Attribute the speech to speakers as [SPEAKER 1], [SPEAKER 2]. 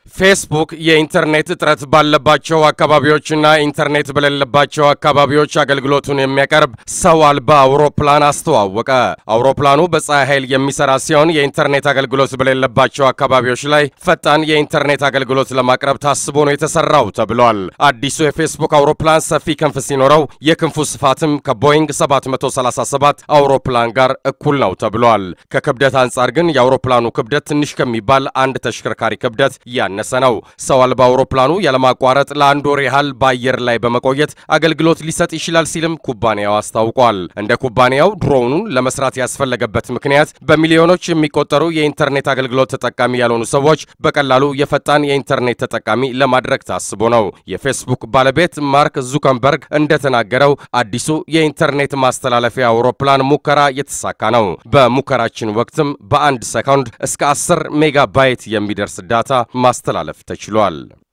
[SPEAKER 1] ፌስቡክ የኢንተርኔት እጥረት ባለባቸው አካባቢዎችና ኢንተርኔት በሌለባቸው አካባቢዎች አገልግሎቱን የሚያቀርብ ሰው አልባ አውሮፕላን አስተዋወቀ። አውሮፕላኑ በፀሐይ ኃይል የሚሰራ ሲሆን የኢንተርኔት አገልግሎት በሌለባቸው አካባቢዎች ላይ ፈጣን የኢንተርኔት አገልግሎት ለማቅረብ ታስቦ ነው የተሰራው ተብሏል። አዲሱ የፌስቡክ አውሮፕላን ሰፊ ክንፍ ሲኖረው የክንፉ ስፋትም ከቦይንግ 737 አውሮፕላን ጋር እኩል ነው ተብሏል። ከክብደት አንጻር ግን የአውሮፕላኑ ክብደት ትንሽ ከሚባል አንድ ተሽከርካሪ ክብደት ያነሰ ነው። ሰው አልባ አውሮፕላኑ ያለማቋረጥ ለአንድ ወር ያህል በአየር ላይ በመቆየት አገልግሎት ሊሰጥ ይችላል ሲልም ኩባንያው አስታውቋል። እንደ ኩባንያው ድሮኑን ለመስራት ያስፈለገበት ምክንያት በሚሊዮኖች የሚቆጠሩ የኢንተርኔት አገልግሎት ተጠቃሚ ያልሆኑ ሰዎች በቀላሉ የፈጣን የኢንተርኔት ተጠቃሚ ለማድረግ ታስቦ ነው። የፌስቡክ ባለቤት ማርክ ዙከንበርግ እንደተናገረው አዲሱ የኢንተርኔት ማስተላለፊያ አውሮፕላን ሙከራ የተሳካ ነው። በሙከራችን ወቅትም በአንድ ሰኮንድ እስከ 10 ሜጋባይት የሚደርስ ዳታ ማስተላለፍ ተችሏል።